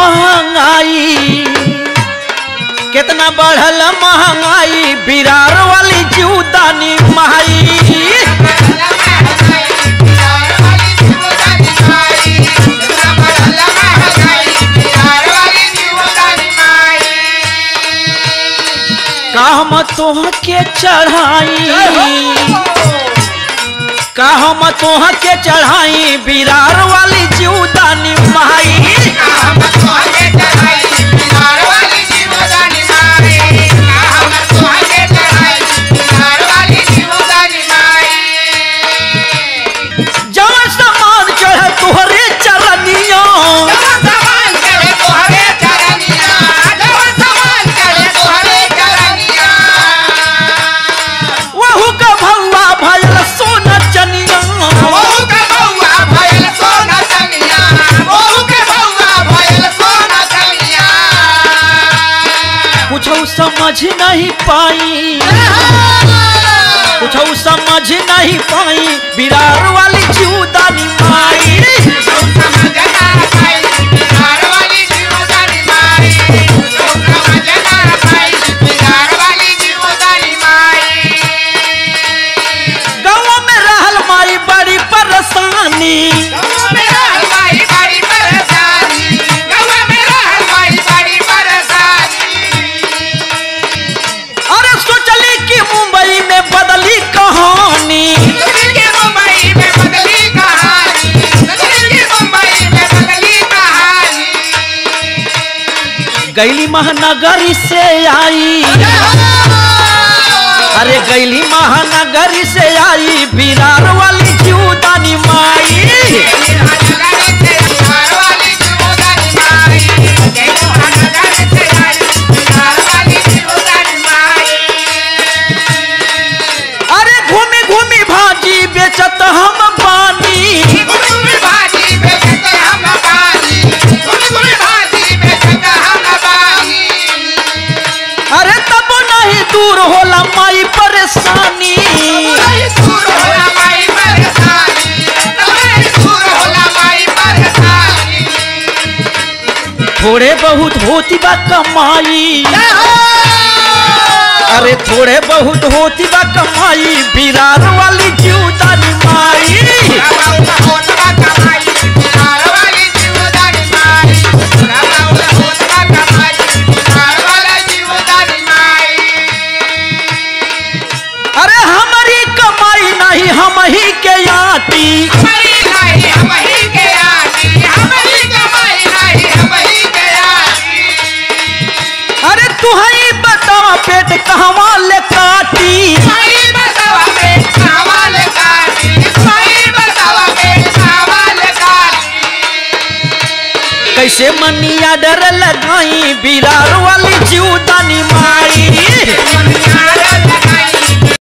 महंगाई कितना बढ़ल महंगाई बिरार वाली जीवदानी माई का हम तोह के चढ़ाई का हम तोह के चढ़ाई बिरार वाली जीवदानी माई जवन समान चढ़े तोहरे चरनिया वहू का भौवा भयल सोना चनिया कुछ समझ नहीं पाई कुछ समझ नहीं पाई बिरार वाली जीवदानी माई गाँव में रहल माई बड़ी परेशानी अरे सोचली कि मुंबई में बदली कहानी गैली महानगरी से आई अरे गैली महानगरी से आई बिरार वाली जीवदानी माई अरे घूमी घूमी भाजी बेचत हम पानी अरे तब नहीं दूर होला माई परेशानी थोड़े बहुत होती बा कमाई अरे थोड़े बहुत होती बा कमाई बिरार वाली जीवदानी माई अरे हमारी कमाई नहीं हम ही के आटी अरे तू ही बतावा पेट कहवा ले काटी कैसे मनिया डर लगाई बिरार वाली जीवदानी माई